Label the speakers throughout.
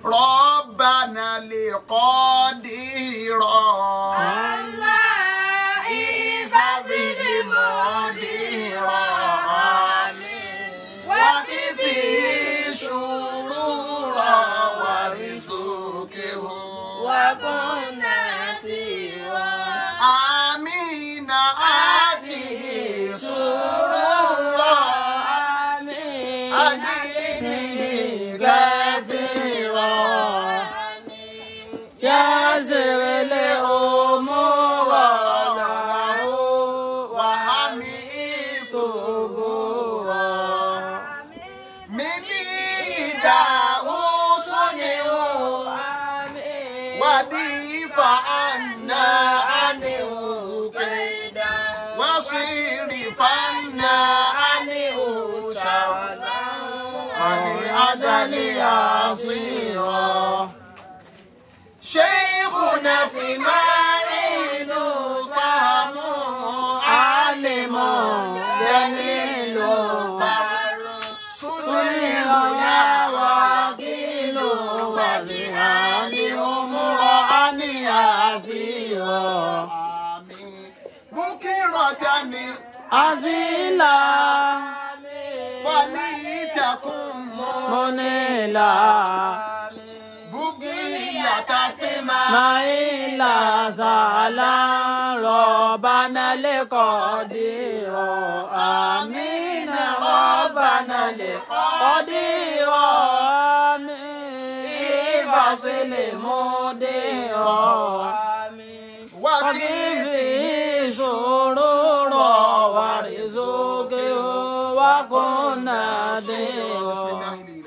Speaker 1: ربنا لقدير
Speaker 2: الله
Speaker 1: احفظ المدير وكفي شرور ورزقه
Speaker 2: وكنا سوى
Speaker 1: آمين آته سرورا
Speaker 2: آمين
Speaker 1: أديني كثيرا
Speaker 2: ياسر الأمور له
Speaker 1: وهمي ثبورا من داوس
Speaker 2: آمين
Speaker 1: وديف عنا عنه كيدا وصرف عنا عنه شر عن عدل عصيرا شيخنا اسماعيل صام عالم جليل سنين يا وكيل وبهذه امرأ يسيرا بكرة
Speaker 2: أزيلا
Speaker 1: فليتكن
Speaker 2: منيلا
Speaker 1: بقية سما
Speaker 2: مايلا سالا ربنا لقدير آمين ربنا لقدير آمين فاصل مدير آمين
Speaker 1: وكيف
Speaker 2: وكيف شرور ورزقه وكنا دير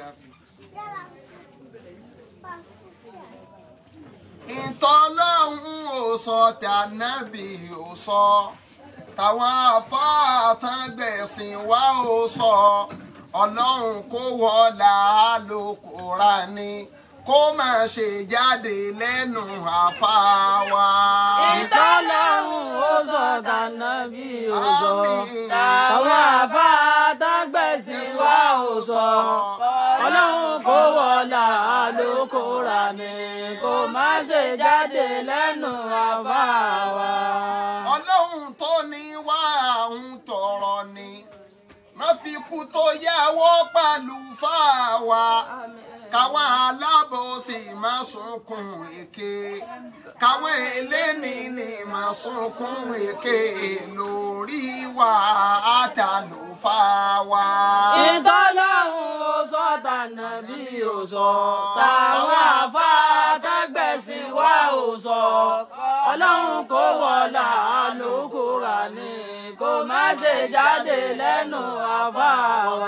Speaker 1: ìtọ́lọ́hún ò sọ tànàbí ò sọ táwọn afáàtàn gbẹ̀sìn wá ò sọ ọlọ́run kó wọlá ló kóra ni kó má ṣe jáde lẹ́nu àfáà wa.
Speaker 2: ìtọ́lọ́hún ó sọ tànàbí ó sọ
Speaker 1: Àmín.
Speaker 2: àwọn àfáàtàgbẹ̀sì wa ó sọ ọlọ́run kó wọlá ló kóra ní kó má ṣe jáde lẹ́nu àfáà wa.
Speaker 1: ọlọ́run tó ní wá àwọn tọrọ ni má fi kú tó yáwó pẹ̀lú fáwa káwọn alábòsí má sunkún èké káwọn eléni ní má sunkún èké lórí wa àtàlù fáwa.
Speaker 2: ìtọ́lọ́hún ó sọ tànàbí ó sọ táwọn àfáàtàgbẹ̀sì wa ó sọ ọlọ́run kó wọlá ló kóra ní kó má ṣe jáde lẹ́nu àfáà wa.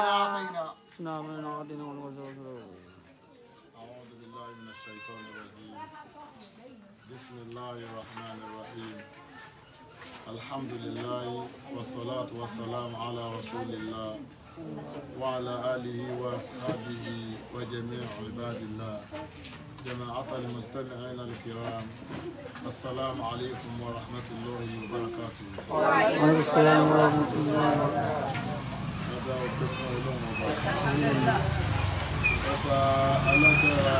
Speaker 3: أعوذ بالله من الشيطان الرجيم بسم الله الرحمن الرحيم الحمد لله والصلاة والسلام على رسول الله وعلى آله وأصحابه وجميع عباد الله جماعة المستمعين الكرام السلام عليكم ورحمة الله وبركاته
Speaker 2: وعليكم السلام ورحمة الله
Speaker 3: هذا وقفنا لهم وبركاته ọba alágbára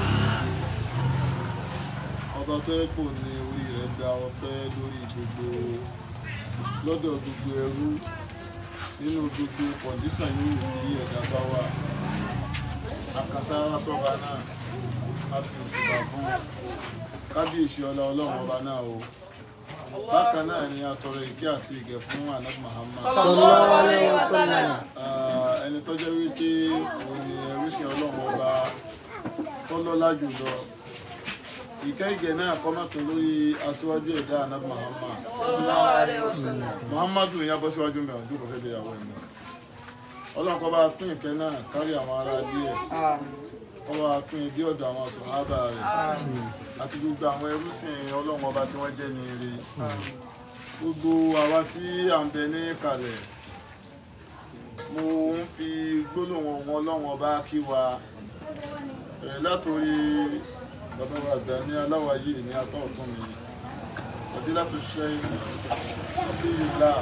Speaker 3: ọba tó yẹ kò ní orí rẹ̀ gba ọpẹ́ lórí gbogbo lọ́dọ̀ gbogbo ẹrú nínú gbogbo kọ̀ǹdíṣàn yòówù tí ẹ̀dá bá wà àkàsára sọ́ba náà a fi òṣùbà fún kábíyèsí ọlá ọlọ́run ọba náà o bákan náà ni a tọrọ ìkẹ́ àti ìgẹ̀ fún anab Muhammad
Speaker 2: sallallahu alayhi wa sallam.
Speaker 3: Ah, ẹni tó jẹ́ wípé òun ni ẹrúsìn ọlọ́run ọba tó lọ́lá jùlọ ìkẹ́ ìgẹ̀ náà kọ́mọ́tún lórí aṣíwájú ẹ̀dá anab Muhammad
Speaker 2: sallallahu alayhi wa sallam.
Speaker 3: muhammadu yẹn bọ́ síwájú mẹ́rin tó kò fẹ́ bẹ ìyàwó ẹ̀ mọ́ ọlọ́run kó bá pín ìkẹ́ náà kárí àwọn ará ilé ẹ̀ kó bá pín ìdí ọ̀dọ̀ àwọn sọ̀hábà rẹ̀ àti gbogbo àwọn ẹrúsìn ọlọ́run ọba tí wọ́n jẹ́ ní ire gbogbo àwa tí à ń bẹ ní kalẹ̀ mo ń fi gbólóhùn ọ̀hún ọlọ́run ọba kí wa bẹ̀rẹ̀ látòrí bàbá wa àgbà ní aláwàyè ní apá ọ̀tún mi ọdí láti ṣe abdulilá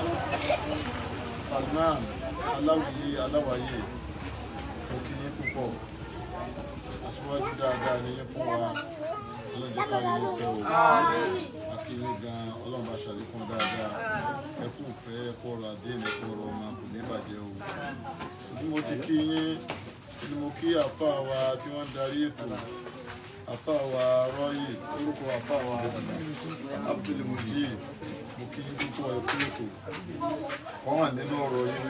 Speaker 3: salman aláwìyé aláwàyè mo kí yín púpọ̀ aṣíwájú dáadáa ní yín fún wa ọlọ́jọ́ kárí yín pẹ́ o akéré gan ọlọ́run bá ṣàlékún dáadáa ẹ kú fẹ́ ẹ kú ọrọ̀ adé ẹ kú ọrọ̀ ọmọ kò ní bàjẹ́ o bí mo ti kí yín ni mo kí àfa wa tí wọ́n ń darí ètò àfa wa rọ́yè orúkọ àfa wa abdulmujid mo kí yín púpọ̀ ẹ kú ètò wọ́n wà nínú ọ̀rọ̀ yín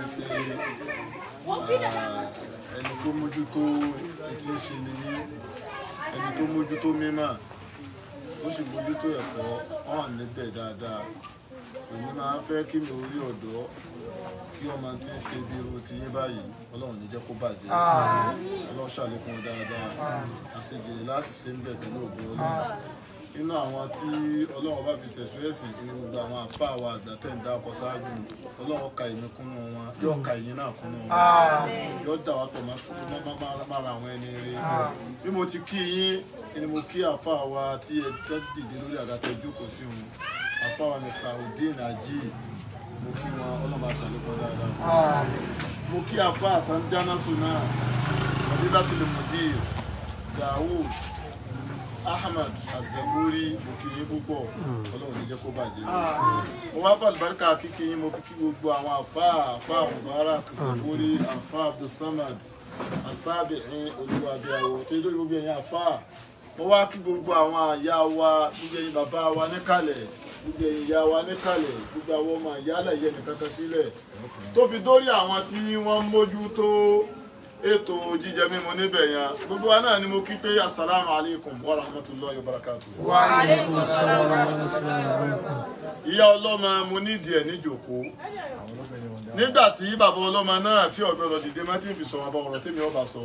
Speaker 3: wípé ah, ẹni tó mójútó etí ń ṣe nìyí ẹni tó mójútó mímọ́ ó sì mójútó ẹ̀kọ́ hàn níbẹ̀ dáadáa èmi máa ń fẹ́ kí mi ò rí ọ̀dọ́ kí ọmọ tí ń ṣe bí irú ti yín báyìí ọlọ́run ní jẹ́ kó bàjẹ́ ọlọ́run ṣàlékún dáadáa àṣegèrè láti ṣe ń bẹ̀ pẹ̀lú ògbó ọlọ́run inú àwọn tí ọlọ́run bá fi ṣẹ̀ṣọ́ ẹ̀sìn ní gbogbo àwọn àfa àwọn àgbà tẹ̀ ń dá ọkọ̀ ṣáájú ọlọ́run ka ìmí kúnnú wọn yóò ka ìyín náà kúnnú wọn yóò dà wá pọ̀ mára àwọn ẹni rere bí mo ti kí yín ni mo kí àfa wa tí ẹ tẹ́ dìde lórí àgàtà ìjókòó sí wọn àfa wa mi ka òdin àjí mo kí wọn ọlọ́run bá ṣàlékún dáadáa mo kí àfa àtàndánásù náà ọdún láti lè mọ̀ dí Dawood ahmed azaburi mo kí yín púpọ̀ ọlọ́run ní jẹ́ kó bàjẹ́ mo wá fà lùbáríkà kíkí yín mo fi kí gbogbo àwọn àfa àfa mubarak zaburi àfa abdulsamad asábìrin olúwàbíàwò tó yẹ lórí gbogbo ẹ̀yin àfa mo wá kí gbogbo àwọn àyà wa gbogbo ẹ̀yin bàbá wa níkàlẹ̀ gbogbo ẹ̀yin ìyá wa níkàlẹ̀ gbogbo àwọn ọmọ ìyálẹ̀ yẹn nìkan kan sílẹ̀ tó fi dórí àwọn tí wọ́n mójútó ètò jíjẹ mímu níbẹ̀ yẹn gbogbo wa náà ni mo kí pé asalaamu alaykum wa rahmatulahi wa barakatu.
Speaker 2: Aleykum salaam wa rahmatullahi wa barakatuh.
Speaker 3: ìyá ọlọ́mọ mo nídìí ẹ̀ níjòkó nígbà tí bàbá ọlọ́mọ náà tí ọ̀gbọ́dọ̀ dìde má ti fi sọ àbọ̀ ọ̀rọ̀ tèmi ọba sọ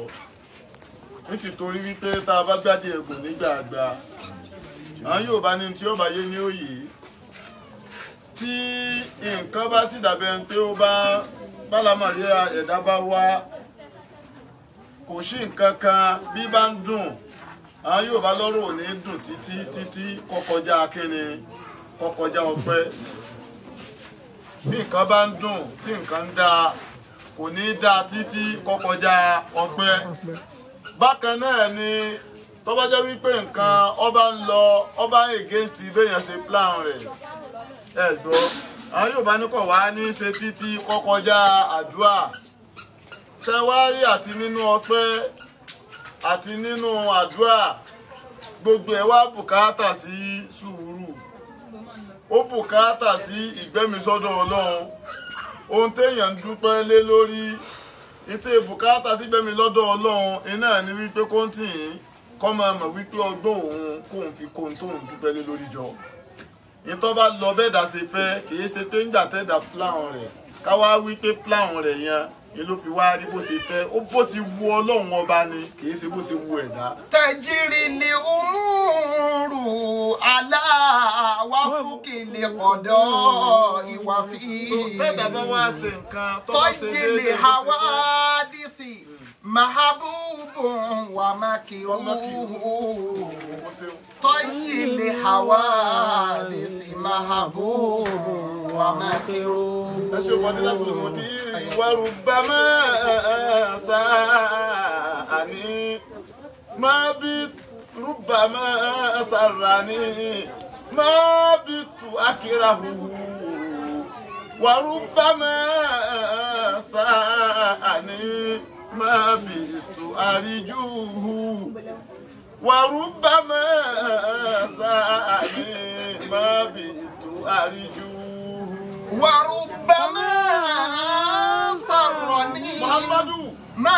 Speaker 3: nítorí wípé tá a bá gbádìí ẹ̀gùn nígbà àgbà àwọn yóò bá ní tí ó bá yé ní òye tí nǹkan bá sì dàbẹ̀ ń pé ó bá bálámàrí ẹ̀dá bá wá kò sí nǹkan kan bí bá ń dùn àwọn yóò bá lọ́rọ̀ ò ní dùn títí títí kọkọjá kíni kọkọjá ọpẹ́ bí nǹkan bá ń dùn tí nǹkan ń dáa kò ní dáa títí kọkọjá ọpẹ́ bákan náà ni tó bá jẹ́ wípé nǹkan ọba ń lọ ọba against béèyàn ṣe plan rẹ̀ ẹ gbọ́ àwọn yóò bá ní kọ̀ wá ní ṣe títí kọkọjá àdúrà tẹwárí àti nínú ọpẹ́ àti nínú àdúrà gbogbo ẹ̀ wá bùkátà sí sùúrù ó bùkátà sí ìgbẹ́misọ́dọ̀ ọlọ́run ohun téèyàn ń dúpẹ́ lé lórí ètò bùkátà sí gbẹ́mi lọ́dọ̀ ọlọ́run iná ní wípé kóńtì yìí kọ́ máa mọ̀ wípé ọgbọ́n òun kóun fi kóun tóun dúpẹ́ lé lórí jọ ìtọ́ bá lọ bẹ́ẹ̀ dá ṣe fẹ́ kì í ṣe pé ńgbà tẹ́ẹ̀dá plan rẹ̀ káwá wípé plan rẹ̀ yẹn ni ló fi wá rí bó ṣe fẹ́ ó bó ti wu ọlọ́run ọba ni kì í ṣe bó ṣe wu ẹ̀dá.
Speaker 1: tẹ̀jìrì ni umuru aláwáfúkì lè kọ̀dọ̀ ìwà fi.
Speaker 3: bẹ́ẹ̀ bàbá wa ṣe nǹkan tó bá ṣe
Speaker 1: tọ́jìlì
Speaker 3: déédéé
Speaker 1: hawadisi mahabubu wa makiruhu. tọ́jìlì hawadisi mahabubu wa makiruhu.
Speaker 3: ẹ ṣe wọlé láti lè mọ ní ìwárù bá máa sáàní máa bí rúbà máa sàràní máa bí tu akíra hùhù wàrú bá máa sáàní máa bí tu àríjú wàrú bá máa sáàní máa bí tu àríjú.
Speaker 1: وربما سرني
Speaker 3: Muhammadu
Speaker 1: ما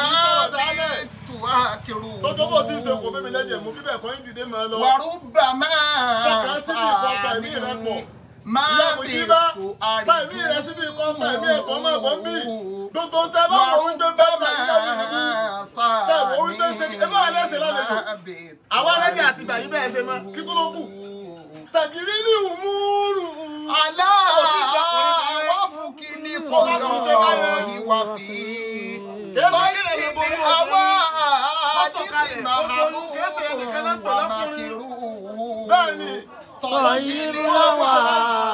Speaker 1: تواكر
Speaker 3: tọ́jọ́ bó ti ṣe kò bẹ́mi lẹ́jẹ̀ mú bíbẹ̀ kọ́ yín dìde máa lọ.
Speaker 1: وربما
Speaker 3: Fọkàn síbi ìkọ́ ẹ̀mí rẹ pọ̀.
Speaker 1: سرني ما
Speaker 3: Ìyá Mùjíbá
Speaker 1: بت
Speaker 3: pa ẹ̀mí rẹ síbi ìkọ́ pa ẹ̀mí ẹ̀kọ́ máa bọ̀ ń bì. Gbogbo tẹ bá wọ oúnjẹ bẹ́ẹ̀ bá ìyá mi nìbí. Tẹ wọ oúnjẹ ṣe ẹ bá wà lẹ́sẹ̀ lálejò. Àwa lẹ́jẹ̀ àti ìgbà yìí bẹ́ẹ̀ ṣe mọ́ kí tó ló kù. Tàgìrì ní ìwúrù.
Speaker 1: على وفك لقضاء وفي طيب الحوادث محبوب ومكروه
Speaker 3: Bẹ́ẹ̀ni,
Speaker 1: طيب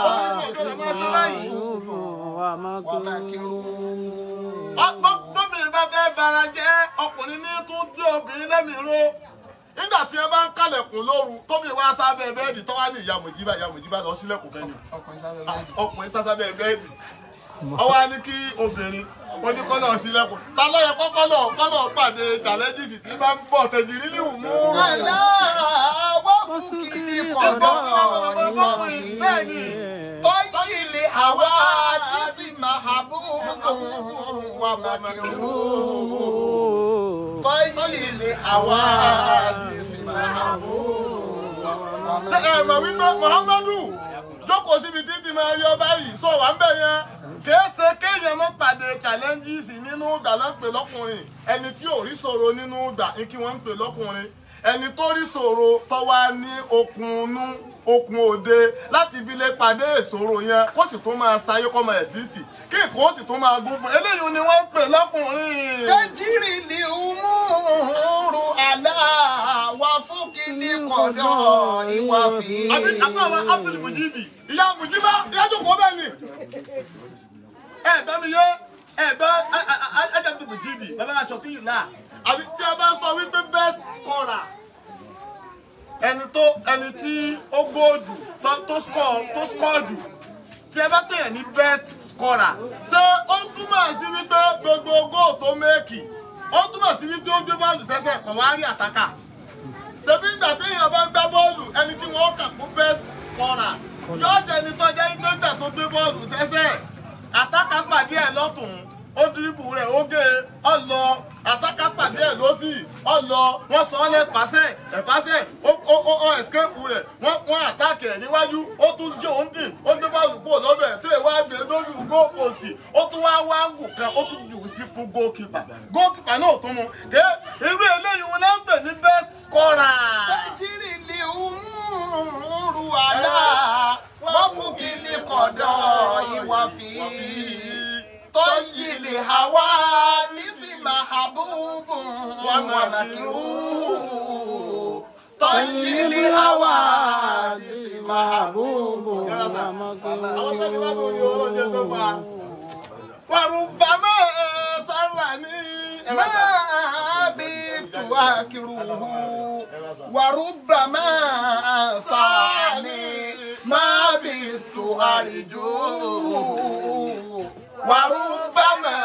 Speaker 1: الحوادث
Speaker 2: wa makruh.
Speaker 1: ومكروه
Speaker 3: bọ́bìnrin bá fẹ́ bara jẹ́ ọkùnrin ní tún gbé obìnrin lẹ́mìí ró nígbà tí ẹ bá ń kálẹ̀kùn lóru tóbi wá sábẹ́ bẹ́ẹ̀dì tó wá ní ìyá mọ̀jíbà ìyá mọ̀jíbà lọ sílẹ̀kùn fẹ́ ni
Speaker 1: ọkùnrin sábẹ́ bẹ́ẹ̀dì.
Speaker 3: ọkùnrin sásábẹ́ bẹ́ẹ̀dì ọwọ́ á ní kí obìnrin oníkọ́lọ̀ sílẹ̀kùn ta ló yẹ kọ́kọ́lọ̀ kọ́lọ̀ pàdé challenges tí bá ń bọ̀ tẹ̀jìrì ní ìwú.
Speaker 1: aláwọ̀ fún kìíní kọ̀dọ̀
Speaker 3: bẹ́ẹ̀ ni
Speaker 1: tọ́yìlì àwa níbi màhábù wà màkìrú. tọ́yìlì àwa níbi màhábù wà
Speaker 3: ṣe ẹ
Speaker 1: màkìrú.
Speaker 3: mọ̀ wípé muhammadu jókòó síbi títí máa rí ọba yìí sọ wà ń bẹ̀ yẹn kìí ṣe kéèyàn mọ́ pàdé challenges nínú ìgbà ló ń pè lọ́kùnrin ẹni tí ò rí ṣòro nínú ìgbà ní kí wọ́n ń pè lọ́kùnrin ẹni tó rí ṣòro tó wá ní okun inú okun òde láti fi lè pàdé ìṣòro yẹn kó sì tó máa ṣayé kó máa ẹ̀sìsì kí nǹkan ó sì tó máa gún fún eléyìí ni wọ́n ń pè lọ́kùnrin.
Speaker 1: Tẹ́jìrì ni umuru aláwa fún kìíní kọ̀dọ̀ ìwà fi.
Speaker 3: àbí àbí àwọn abdul mujibi ìyá mujiba ìyá jókòó bẹ́ẹ̀ ni ẹ bẹ mi yé ẹ bẹ ẹjẹ abdul mujibi bàbá aṣọ kí yìí náà àbí tí a bá sọ wípé best scorer ẹni tó ẹni tí ó góòdù tó tó score tó score jù tí ẹ bá pèyàn ní best scorer ṣé ó túmọ̀ sí wípé gbogbo góò tó méèkì ó túmọ̀ sí wípé ó gbé bọ́ọ̀lù sẹ́sẹ̀ kọ̀ wá rí àtàkà ṣebí ìgbà tí èèyàn bá ń gbá bọ́ọ̀lù ẹni tí wọ́n kà fún best scorer yóò jẹ́ ẹni tó jẹ́ pé ìgbà tó gbé bọ́ọ̀lù sẹ́sẹ̀ àtàkà pàdé ẹ̀ lọ́tùn ó dìrìbù rẹ̀ ó gé e ọ lọ àtàkà pàdé ẹ̀ lọ́sì ọ lọ wọ́n sọ ọ́ lẹ́pàṣẹ ẹ̀fàṣẹ ó ó ó ó ẹ̀skẹ́pù rẹ̀ wọ́n wọ́n àtàkì ẹ̀ níwájú ó tún jẹ́ òun dì ó gbé bọ́ọ̀lù kúrò lọ́dọ̀ ẹ̀ tó ìwà gbé lójú góòpòsì ó tún wá wá ń gùn kan ó tún jù ú sí fún góòkìpà góòkìpà náà tún mu ké irú eléyìí wọn náà ń pè ní best scorer.
Speaker 1: Tẹ́jìrì ni umuru aláwa fún kìíní kọ̀dọ̀ ìwà fi. Tọ́yìlì àwa níbi màhábù wà màkìrú. Tọ́yìlì àwa níbi màhábù
Speaker 3: àwọn tẹ́lẹ̀ wá lórí olóde tó fà á. wàrúbàmọ́ sára ní
Speaker 1: ما بيت واكره وربما ساني ما بيت أرجو وربما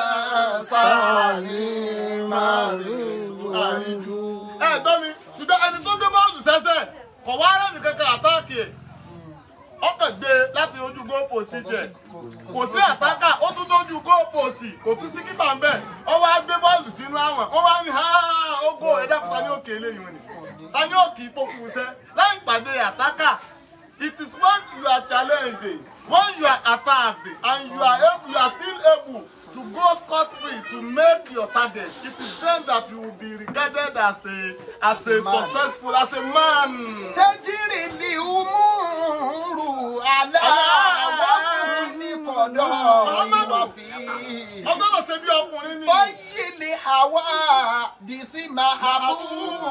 Speaker 1: ساني ما بيت أرجو
Speaker 3: ẹ gbọ́ mi ṣùgbọ́n ẹni tó gbé bọ́ọ̀lù sẹ́sẹ̀ kò wá rẹ̀ nìkan kan àtáàkì ẹ̀ ọkàn gbé láti ojú goal post jẹ kò sí àtákà ó tún lójú goal post kò tún sí kípa ń bẹ̀ ó wá gbé bọ́ọ̀lù sínú àwọn ó wá ní ha ogo ẹ̀dá kúta ní òkè eléyìí wọn ni ta ní òkè ìpokùn iṣẹ́ láì pàdé àtákà it is when you are challenged when you are attacked and you are able you are still able to go scot free to make your target it is then that you will be regarded as a as a
Speaker 1: Man.
Speaker 3: successful as a man.
Speaker 1: تجري الأمور على وفي قضاء وفي
Speaker 3: ọgbọ́dọ̀ ṣe bí ọkùnrin ni.
Speaker 1: طي الحوادث محبوب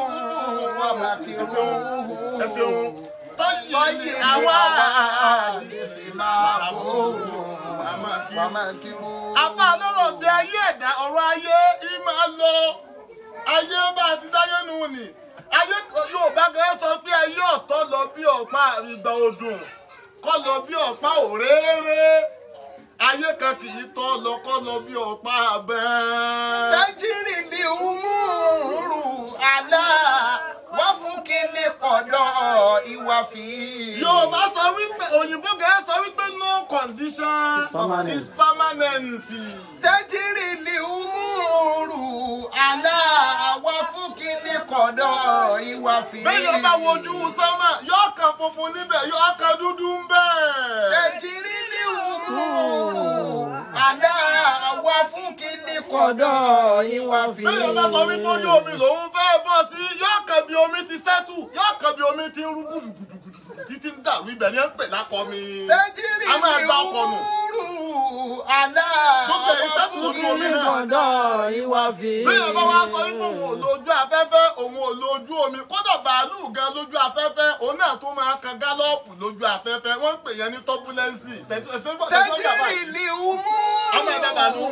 Speaker 1: ومكروه
Speaker 3: ẹ ṣeun.
Speaker 1: طي
Speaker 3: tọ́yì àwa
Speaker 1: الحوادث محبوب ومكروه
Speaker 3: àbá lọ́rọ̀ bí ayé ẹ̀dá ọ̀rọ̀ ayé yìí máa lọ ayé bá a ti dáyé nù ni ayé Yorùbá gan sọ pé ayé ọ̀tọ̀ lọ bí ọ̀pá ìgbà ọdún kọ́ lọ bí ọ̀pá òréré ayé kan kì í tọ́ lọ kọ́ lọ bí ọ̀pá abẹ́.
Speaker 1: تجري الأمور على وفق القضاء وفي
Speaker 3: Yorùbá sọ wípé òyìnbó gan sọ wípé no condition
Speaker 2: permanent.
Speaker 3: is permanent.
Speaker 1: تجري الأمور على وفق القضاء وفي
Speaker 3: bẹ́ẹ̀ yóò bá wojú sánmà yóò kan funfun níbẹ̀ yóò kan dúdú ń bẹ̀.
Speaker 1: تجري الأمور على وفق القضاء وفي
Speaker 3: bẹ́ẹ̀ yóò bá sọ wípé orí omi lòun fẹ́ bọ́ sí yóò kan bí omi ti sẹ́tù yóò kan bí omi ti ń rú gùdùgùdùgùdù títí ń dàrú ibẹ̀ ni ẹ ń pè lákọ mi.
Speaker 1: تجري
Speaker 3: a máa gba ọkọ nù.
Speaker 1: الأمور àlá
Speaker 3: Gbogbo ẹ̀yin sẹ́kù lójú omi náà.
Speaker 2: kọ̀dọ̀ ìwà fi.
Speaker 3: Bẹ́ẹ̀ bá wá sọ wípé òun ò lójú afẹ́fẹ́, òun ò lójú omi. Kódà bàálù gan lójú afẹ́fẹ́, òun náà tún máa kan gálọ́ọ̀pù lójú afẹ́fẹ́. Wọ́n ń pè yẹn ní tọ́búlẹ́ǹsì.
Speaker 1: tẹ́jìrì ni umú.
Speaker 3: Àwọn ẹ̀dá bàálù.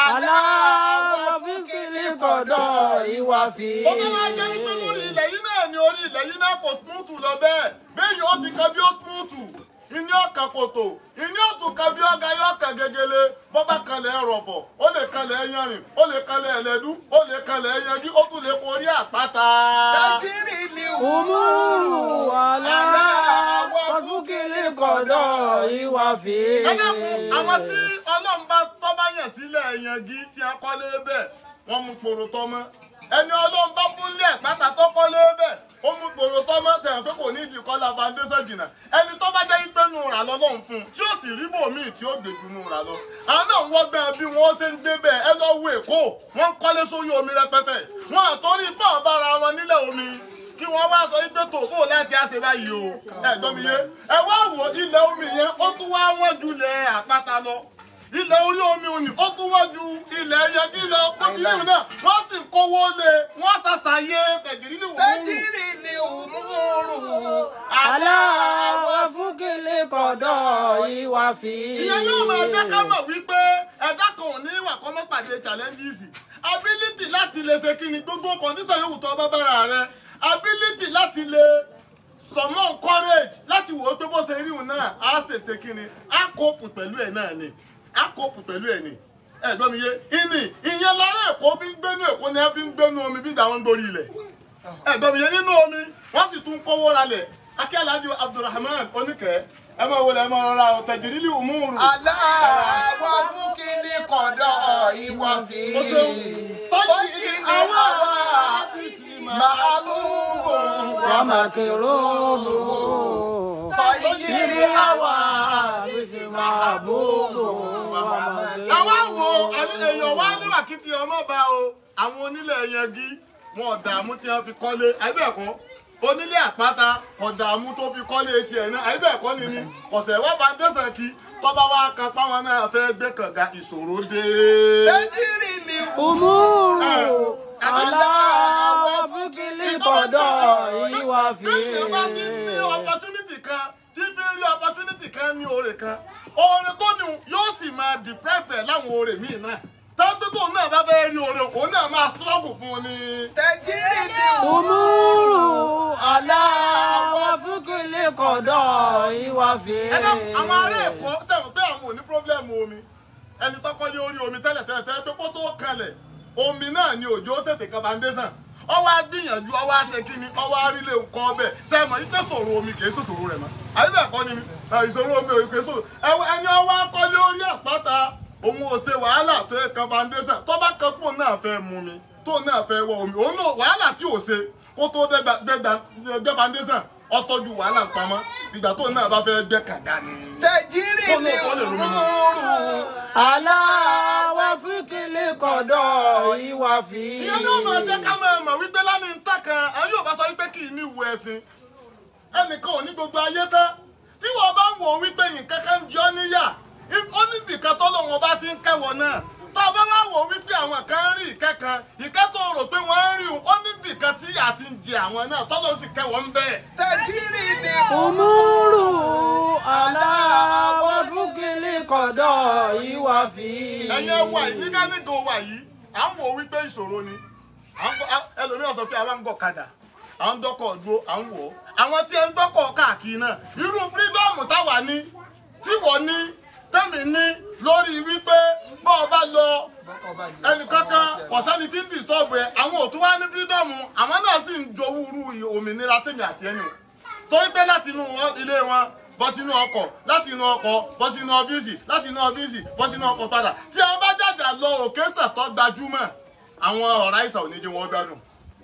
Speaker 2: aláwọ̀ fíkìlì kọ̀dọ̀ ìwà fi.
Speaker 3: Ó bá wá jẹ́ wípé lórí ilẹ̀ yìí náà ni orí ilẹ̀ yìí náà kò smúùtù lọ bẹ́ẹ̀. Bẹ́ẹ̀ yóò ti kan bí ó smúùtù. Iní ọ̀kan kòtò. Iní ọ̀tún kan bí ọ̀gá yóò kan gegele. Bọ́bá kanlẹ̀ ẹ̀rọ̀fọ̀. Ó lè kanlẹ̀ ẹ̀yánrin. Ó lè kanlẹ̀ ẹ̀lẹ́dú. Ó lè kanlẹ̀ ẹ̀yẹnjú. Ó tún lè korí àpáta.
Speaker 1: tẹ́jìrì ni
Speaker 2: Umuru
Speaker 1: umú.
Speaker 2: aláwọ̀ fíkìlì kọ̀dọ̀ ìwà fi.
Speaker 3: ẹ dákun àwọn tí ọlọ́run bá tọ́ bá yàn sílẹ̀ ẹ̀yàngí tí a kọ́lé bẹ́ẹ̀ wọ́n mú poro tọ́ mọ́ ẹni ọlọ́run bá fún lé ẹ̀pátá tó kọ́lé bẹ́ẹ̀ ó mú poro tọ́ mọ́ sẹ̀yìn pé kò ní ìdí kọ́lá foundation jìnnà ẹni tó bá jẹ́ pé nù rà lọ́lọ́run fún un tí ó sì rí bòmíì tí ó gbèjú nù rà lọ àwọn náà ń wọ́gbẹ́ bí wọ́n ṣe ń gbé bẹ́ẹ̀ ẹ lọ wo èkó wọ́n ń kọ́lé sórí omi rẹpẹtẹ wọn àtọ́rí bọ́ọ̀ bára wọn nílẹ̀ omi kí wọ́n wá sọ wípé tòbó láti àṣẹ báyìí o ẹ gbọ́ mi yé ẹ wá wò ilẹ̀ omi yẹn ó tún wá wọ́n ju ilẹ̀ àpáta lọ ilẹ̀ orí omi òní ó tún wọ́n ju ilẹ̀ ẹyẹ kí lọ kókìlì náà wọ́n sì kówó lé wọ́n ṣàṣàyè tẹ̀gìrì ní òwúrò.
Speaker 1: tẹ́jìrì ni umúrù.
Speaker 2: aláwọ̀ fíkìlì kọ̀dọ̀ ìwà fi.
Speaker 3: ìyẹn yóò máa jẹ́ ká mọ̀ wípé ẹ̀dá kan ò ní ìwà kan mọ́ pàdé challenges ability láti lè ṣe kí ni gbogbo condition yòówù tó bá bára rẹ ability láti lè summon courage láti wò ó pé bó ṣe rí òun náà á ṣèṣe kí ni á kóòpù pẹ̀lú ẹ̀ náà ni á kóòpù pẹ̀lú ẹ̀ ni ẹ̀gbọ́n mi yé ìní ìyẹn lára èkó bí ń gbénú èkó ni ẹ fi ń gbénú omi bí ìgbà wọn ń borí ilẹ̀ ẹ̀gbọ́n mi yé nínú omi wọ́n sì tún kówó ralẹ̀ akẹ́lẹ́dì Abdulrahman oníkẹ́ ẹ máa wọlé ẹ máa rọra tẹ̀jìrìlì òmùrù.
Speaker 1: aláwọ̀ fúnkìlì kọ̀dọ̀ ìwà fi.
Speaker 3: Ó ṣeun.
Speaker 1: tọ́jì àwa màálùú.
Speaker 2: Wàmàkìrò.
Speaker 1: tọ́jì àwa
Speaker 3: àwa wo àní èèyàn wá níwà kí ti ọmọ bá o àwọn onílẹ̀ yangi wọn ò dààmú tí wọ́n fi kọ́lé àbẹ̀kọ́ onílé àpáta kò dààmú tó fi kọ́lé tiẹ̀ náà àbẹ̀kọ́ ni ni ọ̀sẹ̀ wọ́n bá dẹ́sẹ̀ kí tọ́ba wa kan páwọn náà fẹ́ gbé kànga ìṣòro dé.
Speaker 1: tẹ́jìrì ni
Speaker 2: Umuru aláwọ̀ fíkìlì kọ̀dọ̀ ìwà fi.
Speaker 3: Bẹ́ẹ̀ni bá ti ní opportunity kan tí fi ń rí opportunity kan ní oore kan oore tó ní yóò sì máa deprive ẹ̀ láwọn oore míì náà tọ́jú tó náà bá fẹ́ rí oore òun náà máa struggle fún un ní.
Speaker 1: tẹ́jìrì ni
Speaker 2: Umuru aláwọ̀ fíkìlì kọ̀dọ̀ ìwà fi.
Speaker 3: ẹ dá àwọn ará èkó sẹ́wọ̀n pé àwọn ò ní problem omi ẹni tọ́kọ́ lé orí omi tẹ́lẹ̀ tẹ́lẹ̀ tẹ́lẹ̀ pé kó tó kalẹ̀ omi náà ni òjò tètè kan foundation ọwọ́ agbìyànjú ọwọ́ àṣẹ kínní ọwọ́ arílẹ̀ nǹkan ọbẹ̀ sẹ́mọ̀ yìí tẹ́ sọ̀rọ̀ omi kì í sòsòrò rẹ̀ mọ́ àbí bẹ́ẹ̀ kọ́ ni mi ẹ, ìṣòro omi òye kì í sòrò ẹwọ ẹni ọwọ́ akọ́lé orí àpáta òun ò ṣe wàhálà tó yẹ kan foundation tó bá kan pò náà fẹ́ mu mi tó náà fẹ́ wọ omi òun náà wàhálà tí ò ṣe kó tó dẹ́gbà gbé foundation ọtọ́jú wàhálà pamọ́ ìgbà tó náà bá fẹ́ gbẹ́ kàga ni.
Speaker 1: tẹ́jìrì
Speaker 3: Kó
Speaker 1: ni
Speaker 3: náà kọ́ lè rú mi mú.
Speaker 1: umúrù.
Speaker 2: aláwọ̀ fíkìlì kọ̀dọ̀ ìwà fi.
Speaker 3: ìyẹn náà máa jẹ́ ká máa mọ̀ wípé lánàá ń tà kan ẹ yóò bá sọ wípé kì í ní ìwé ẹ̀sìn ẹnìkan ò ní gbogbo ayé tán tí wọ́n bá ń wò ó wípé nǹkan kan ń jọ níyà ó níbì kan tó lọ́wọ́ bá ti ń kẹ́wọ̀ náà tó o bá wá wò ó wípé àwọn kan ń rí ìkẹ́ kan ìkẹ́ tó rò pé wọ́n ń rí o ó níbì kan tí ìyà ti ń jẹ àwọn náà tọ́lọ́ sì kẹ́wọ̀ ń bẹ́ẹ̀.
Speaker 1: tẹ́jìrì ni
Speaker 2: Umuru aláwọ̀ fíkìlì kọ̀dọ̀ ìwà fi.
Speaker 3: ẹ̀yin ẹwà yìí nígbà nígbà wà yìí à ń wò ó wípé ìṣòro ni À ń bọ̀- à- ẹlòmíràn sọ pé àwa ń gọ̀ kadà à ń dọ́kọ̀ dúró à ń wò ó àwọn tí ẹ ń dọ́kọ̀ káàkiri náà irú fírídọ́ọ̀mù táwa ní tí wọ́n ní tẹ́mi ní lórí wípé bọ́ ọ bá lọ ẹnì kankan kọ̀sẹ́ni tí ń disturb ẹ àwọn ò tún wá ní fírídọ́ọ̀mù àwọn náà sì ń jowú irú òmìnira tèmi àti ẹni o torí pé láti inú ilé wọn bọ́ sínú ọkọ̀ láti inú ọkọ̀ bọ́ sínú ọ́fíìsì láti inú ọ́fíìsì bọ́ sínú ọkọ̀ padà tí a bá jàjà lọ òkè sàtọ́ gbajúmọ̀ àwọn ọ̀rá ìsà ò ní jẹ́ wọn gbádùn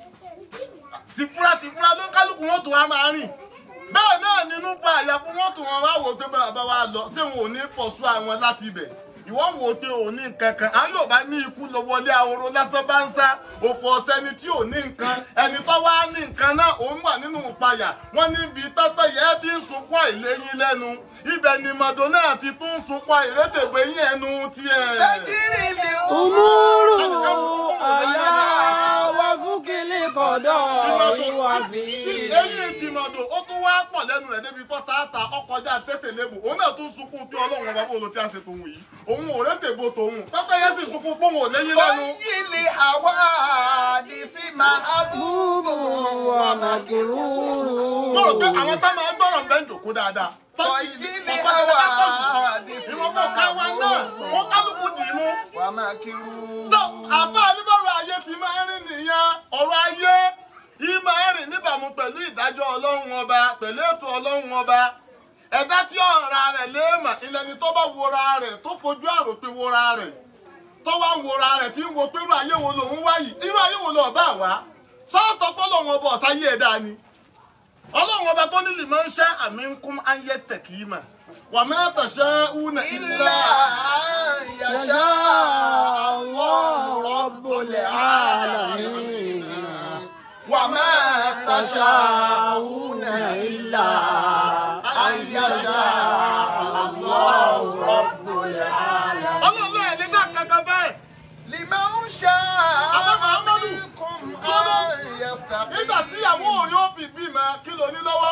Speaker 3: tìfúra tìfúra ló ń kálukú wọn tó wá máa rìn bẹ́ẹ̀ náà nínú fa àyà fún wọn tó wọn wá wò pé bàbá wa lọ ṣé wọn ò ní pọ̀ṣù àwọn láti ibẹ̀ ìwọ wò ó pé ò ní nǹkan kan àwọn yóò bá ní ikú lọ wọlé ahoro lásán bá ń sá òfò ọ̀sẹ̀ ẹni tí ò ní nǹkan ẹni tó wá ní nǹkan náà òun wà nínú ìpayà wọn níbi pẹ́pẹ́yẹ ti ń sunkún àìléyìn lẹ́nu ibẹ̀ ni màdó náà ti tún ń sunkún àìrétègbè yín ẹnu tiẹ̀.
Speaker 1: tẹ́jìrì ni
Speaker 2: Umuru aya wa fúkìlì kọ̀dọ̀ ìwà fi.
Speaker 3: eyín ìtìmọ̀dò ó tún wá pọ̀ lẹ́nu rẹ̀ débi pọ́ tààtà ọkọjá tètè lébù òun náà tún sunkún tí ọlọ́run ọba bóòlù tí a ṣe tòun yìí òun ò rétèbó tòun pẹ́pẹ́yẹ sì sunkún pé òun ò léyìn lẹ́nu.
Speaker 1: fọ́yìnlì àwa àdìsí máa búburú
Speaker 2: Wa makiruru.
Speaker 3: mo rò pé àwọn tá máa ń gbọ́rọ̀ bẹ́ẹ̀ jòkó dáadáa.
Speaker 1: fọ́yìnlì àwa àdìsí
Speaker 3: ìwọ̀n kò ká wa náà kó kálukú dì í mú.
Speaker 1: wà máa kiri.
Speaker 3: so àfa oníbọ̀rọ̀ ayé ti máa ń rìn nìyẹn ọ̀rọ̀ ayé yìí máa ń rìn níbàámu pẹ̀lú ìdájọ́ ọlọ́run ọba pẹ̀lú ètò ọlọ́run ọba ẹ̀dá tí ọ̀ra rẹ̀ léèmà ilẹ̀ ni tó bá wora rẹ̀ tó fojú àròpin wora rẹ̀ tó wá ń wora rẹ̀ tí ń wo pé irú ayé wo lòun wá yìí irú ayé wo lọ́ọ̀ bá wá sọ́ọ̀tọ̀ pé ọlọ́run ọba ọ̀sáyé ẹ̀dá ni ọlọ́run ọba tó nílì máa ń ṣẹ́ àmì ń kún ayẹ́sítẹ̀ kì í mà wà mẹ́ta ṣẹ́ únà
Speaker 1: ilà yàṣà
Speaker 2: Allah Rabbul Alamin.
Speaker 1: wà máa tàṣà òun ilà àyàṣà Allahu Rabbul Alamin.
Speaker 3: ọlọ́run ẹ̀ lé dá kankan bẹ́ẹ̀.
Speaker 1: liman sha'a
Speaker 3: Àwọn Muhammadu.
Speaker 1: minkum an yastaqim.
Speaker 3: nígbà tí ìyàwó òrí ó fi bímọ kí ló ní lọ́wọ́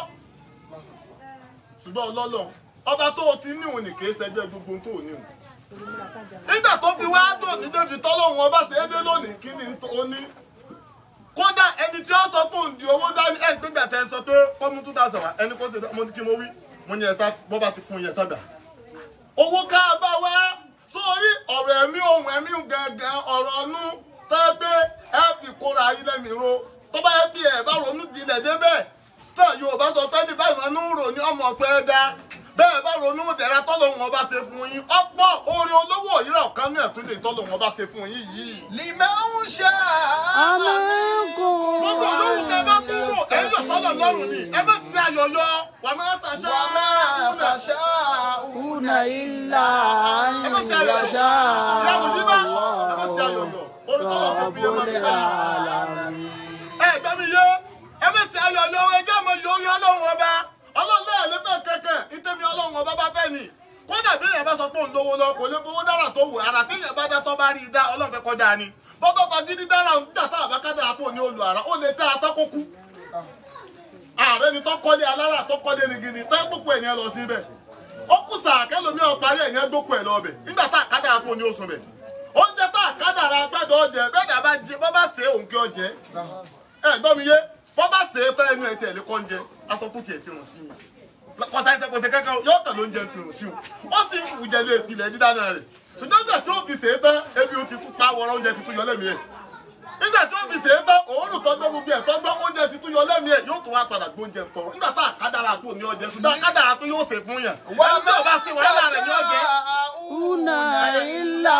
Speaker 3: ṣùgbọ́n ọlọ́lọ́ ọba tó o ti níhun ní kìí ṣẹjọ́ gbogbo tó o níhun nígbà tó fi wá dùn ní débi tọ́lọ́hun ọba ṣe é dé lónìí kí ni ó ní kódà ẹni tí ó sọ pé òun di owó dání ẹ̀ gbégbà tẹ́ ẹ sọ pé kọ́mú two thousand wá ẹni kó ṣe mo ní kí mo wí mo ní ẹ̀sà bọ́ bá ti fún yẹn sábà owó ká bá wá sórí ọ̀rọ̀ ẹ̀mí ohun ẹ̀mí gangan ọ̀rọ̀ ọ̀nù tẹ́ pé ẹ fi kóra ayé lẹ́mìí ro tó bá yẹ bí ẹ bá ronú jinlẹ̀ débẹ̀ tó Yorùbá sọ pé ní báyìí wọn ń rò ní ọmọ pẹ́ dá bẹ́ẹ̀ bá ronú dẹ̀ra tọ́lọ́hún ọba ṣe fún yín ọ̀pọ̀ orin olówó òyìnbó ọ̀kan náà tún lè tọ́lọ́hún ọba ṣe fún yín yìí.
Speaker 1: liman sha'a
Speaker 2: Minkum.
Speaker 3: gbogbo olówó tẹ bá kú wò ẹ̀yìn ọ̀sọ́lọ̀ lọ́rùn ni ẹ má ṣe àyọ̀yọ̀ wà má tàṣà.
Speaker 1: wa ma tasha'una
Speaker 2: Una illa
Speaker 3: ẹ má ṣe àyọ̀yọ̀
Speaker 2: yasha
Speaker 3: ìyá àbùdíbá ẹ má ṣe àyọ̀yọ̀ orin tọ́lọ̀ fún bí ẹ má ṣe
Speaker 2: Rabbul
Speaker 3: àyọ̀yọ̀.
Speaker 2: Alamin.
Speaker 3: ẹ gbọ́ mi yé ẹ bẹ ṣe ayọ̀yọ̀ ẹjẹ́ àmọ́ yorí ọlọ́run ọba ọlọ́run ẹ̀ lé bẹ́ẹ̀ kẹ̀kẹ́ ìtẹ́mi ọlọ́run ọba bá fẹ́ ni kódà bí èèyàn bá sọ pé òun lówó lọ kò lè fowó dára tó wù ara téèyàn bá dá tó bá rí i dá ọlọ́run fẹ́ kọjá ni bọ́bá fagídí dára ń gbà tá àbá kádàrà pò ní olù ara ó lè tẹ́ atọ́kókú ààrẹ ni tó kọ́lé alára tó kọ́lé rigidi tó gbókò ẹ̀ ní ẹ lọ sí ibẹ̀ ó kù sàkẹ́ lomi ọ̀ parí ẹ̀ ní ẹ gbókò ẹ̀ lọ bẹ̀ nígbà tá àkádàrà pò ní oṣù bẹ̀ oúnjẹ tá àkádàrà gbẹ́dọ̀ ọjẹ bẹ́ẹ̀ bá jẹ bọ́ bá ṣe òun kí ọjẹ ẹ gbọ́ mi yé bọ́ bá ṣe é tán ẹnu ẹ̀ tiẹ̀ lè kọ́ oúnjẹ asọ́kù tiẹ̀ ti rùn sí mi kọsá ẹsẹ̀ kọsẹ̀ kankan yóò tẹ̀ ló ń jẹ ti rùn sí o ó sì ń wùjẹ lé ìpìlẹ̀ dídáná rẹ̀ ṣùgbọ́n nígbà tí ó fi ṣe é tán ebi ó ti tún pa wọ́rọ́ oúnjẹ ti tún yọ lẹ́mìí ẹ̀ nígbà tí ó fi ṣe é tán òórùn tó gbọ́ gbogbo ẹ̀ tó gbọ́ oúnjẹ ti tún yọ lẹ́mìí ẹ̀ yóò tún wá padà gbóúnjẹ tọ̀ nígbà tá àkádàrà kò ní ọjẹ ṣùgbọ́n àkádàrà tó yóò ṣe fún yàn ẹni tí ò bá ṣe wàhálà rẹ̀ ní ọjẹ.
Speaker 2: Una illa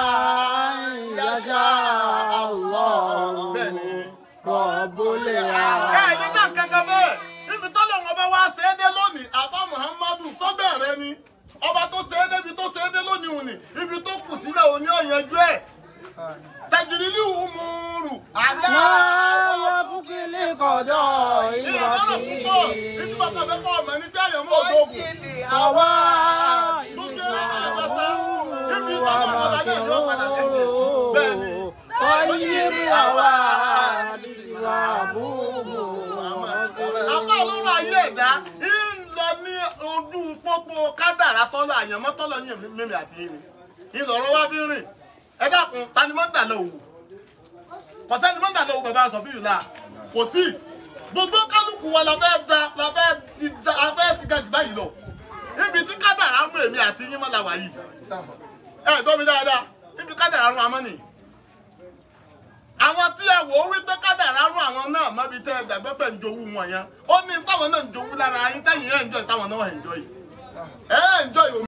Speaker 2: yasha Allah
Speaker 3: bẹ́ẹ̀ ni
Speaker 2: Rabbul
Speaker 3: ẹ
Speaker 2: Alamin.
Speaker 3: ní ká kankan bẹ́ẹ̀ níbi tọ́lọ̀ wọn bá wá ṣe é dé lónìí àbá muhammadu sọ́bẹ̀ rẹ ni ọba tó ṣe é débi tó ṣe é dé lónìí òní ibi tó kù sílẹ̀ òní ọ̀yẹ́jú ẹ̀ tẹ̀jìrìlì umuru
Speaker 2: Láwa fúkìlì kọ̀dọ̀ ìwà
Speaker 3: ìrọ̀lọ́
Speaker 2: fi.
Speaker 3: púpọ̀ nítorí bàbá fẹ́ kọ́ ọmọ ní bí àyẹ̀mọ́ òdòkù
Speaker 1: Fọ́yìnlì
Speaker 2: Àwa
Speaker 3: gbogbo ẹ̀rọ àbáṣá ibi tọ́lọ̀ wọn bá dé ìjọ padà lẹ́yìn bẹ́ẹ̀ ni
Speaker 2: Ọyẹ́rì àwa ìwà búburú.
Speaker 3: àbá olóró ayé ẹ̀dá ń lọ ní ojú pópó kádàrá tọ́lọ̀ àyẹ̀mọ́ tọ́lọ̀ ní mímì àti yìí ni ìlọ̀rọ̀ wá fi rìn ẹ dákun tani mọ́ ń dà lọ òwò kò sẹ́ni mọ́ ń dà lọ òwò bàbá sọ bí ìlà kò sí gbogbo kálukú wa la fẹ́ da la fẹ́ ti da la fẹ́ ti ga jù báyìí lọ ibi tí kádàrá rún èmi àti yín mọ́ la wà yìí ẹ gbọ́ mi dáadáa ibi kádàrá rún amọ́ nìyí àwọn tí ẹ wò ó wípé kádàrá rún àwọn náà mọ́bi tẹ́ ẹ gbàgbé pẹ̀ ń jowú wọn yẹn ó ní táwọn náà ń jowú lára yín tẹ́yìn ẹ̀ ń jọ táwọn náà ẹ̀ ń jọ yìí ẹ̀ ń jọ yìí